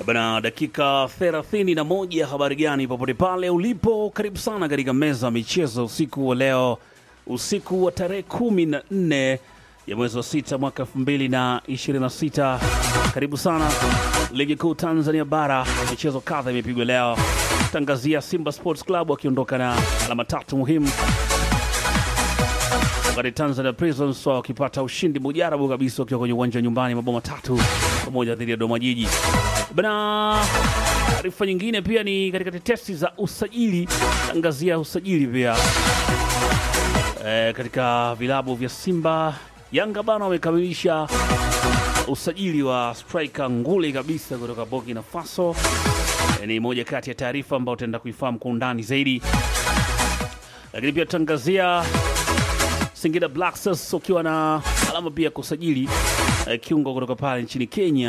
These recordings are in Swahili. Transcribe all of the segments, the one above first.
Bana, dakika thelathini na moja. Habari gani popote pale ulipo, karibu sana katika meza ya michezo usiku wa leo, usiku wa tarehe kumi na nne ya mwezi wa sita mwaka elfu mbili na ishirini na sita. Karibu sana ligi kuu Tanzania bara, michezo kadha imepigwa leo. Tangazia Simba Sports Club wakiondoka na alama tatu muhimu wakati Tanzania Prisons wakipata ushindi mujarabu kabisa wakiwa kwenye uwanja wa nyumbani mabao matatu pamoja dhidi ya Dodoma Jiji. Bana, taarifa nyingine pia ni katika tetesi za usajili, angazia usajili pia e, katika vilabu vya Simba Yanga bana wamekamilisha usajili wa striker nguli kabisa kutoka Burkina Faso. E, ni moja kati ya taarifa ambayo utaenda kuifahamu kwa undani zaidi, lakini pia tutaangazia Singida Black Stars wakiwa na alama pia kusajili eh, kiungo kutoka pale nchini Kenya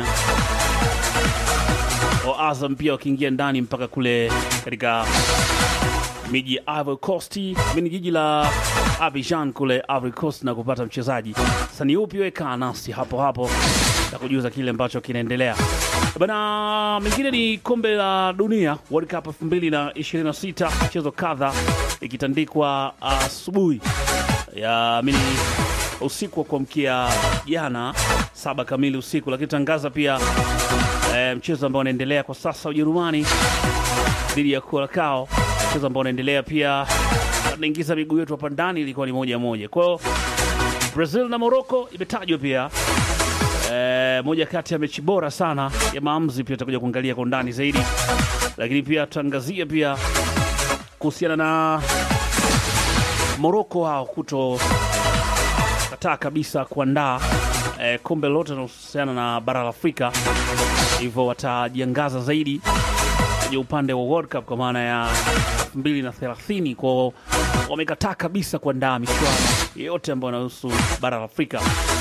wa Azam pia wakiingia ndani mpaka kule katika miji ya Ivory Coast, mini jiji la Abidjan kule Ivory Coast na kupata mchezaji. Sasa ni upi? Weka nasi hapo hapo na kujuza kile ambacho kinaendelea bana. Mengine ni kombe la dunia World Cup 2026 mchezo kadha ikitandikwa asubuhi ya mini usiku wa kuamkia jana saba kamili usiku, lakini tangaza pia e, mchezo ambao unaendelea kwa sasa Ujerumani dhidi ya Curacao, mchezo ambao unaendelea pia, tunaingiza miguu yetu hapa ndani, ilikuwa ni moja moja. Kwa hiyo Brazil na Morocco imetajwa pia e, moja kati ya mechi bora sana ya maamuzi, pia tutakuja kuangalia kwa undani zaidi, lakini pia tutaangazia pia kuhusiana na Moroko hao kuto kataa kabisa kuandaa eh, kombe lote linalohusiana na bara la Afrika, hivyo watajiangaza zaidi kwenye upande wa World Cup kwa maana ya 2030 kwao, wamekataa kabisa kuandaa michuano yote ambayo inahusu bara la Afrika.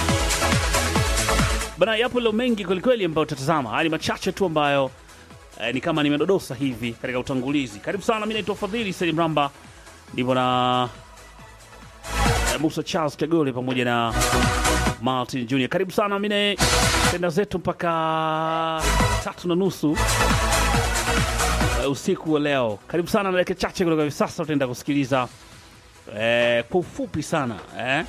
Bana, yapo leo mengi kwelikweli ambayo tutatazama. Haya ni machache tu ambayo eh, ni kama nimedodosa hivi katika utangulizi. Karibu sana, mi naitwa Fadhili Salim Ramba, ndivyo na Musa Charles Kagole pamoja na Martin Junior. Karibu sana, mine tenda zetu mpaka tatu na nusu uh, usiku wa leo. Karibu sana, na dakika chache kutoka hivi sasa utaenda kusikiliza eh, kwa ufupi sana eh,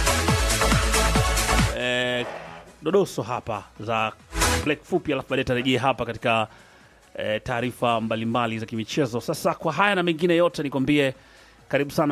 eh, dodoso hapa za black fupi, alafu baadaye tarejea hapa katika eh, taarifa mbalimbali za kimichezo. Sasa kwa haya na mengine yote nikwambie karibu sana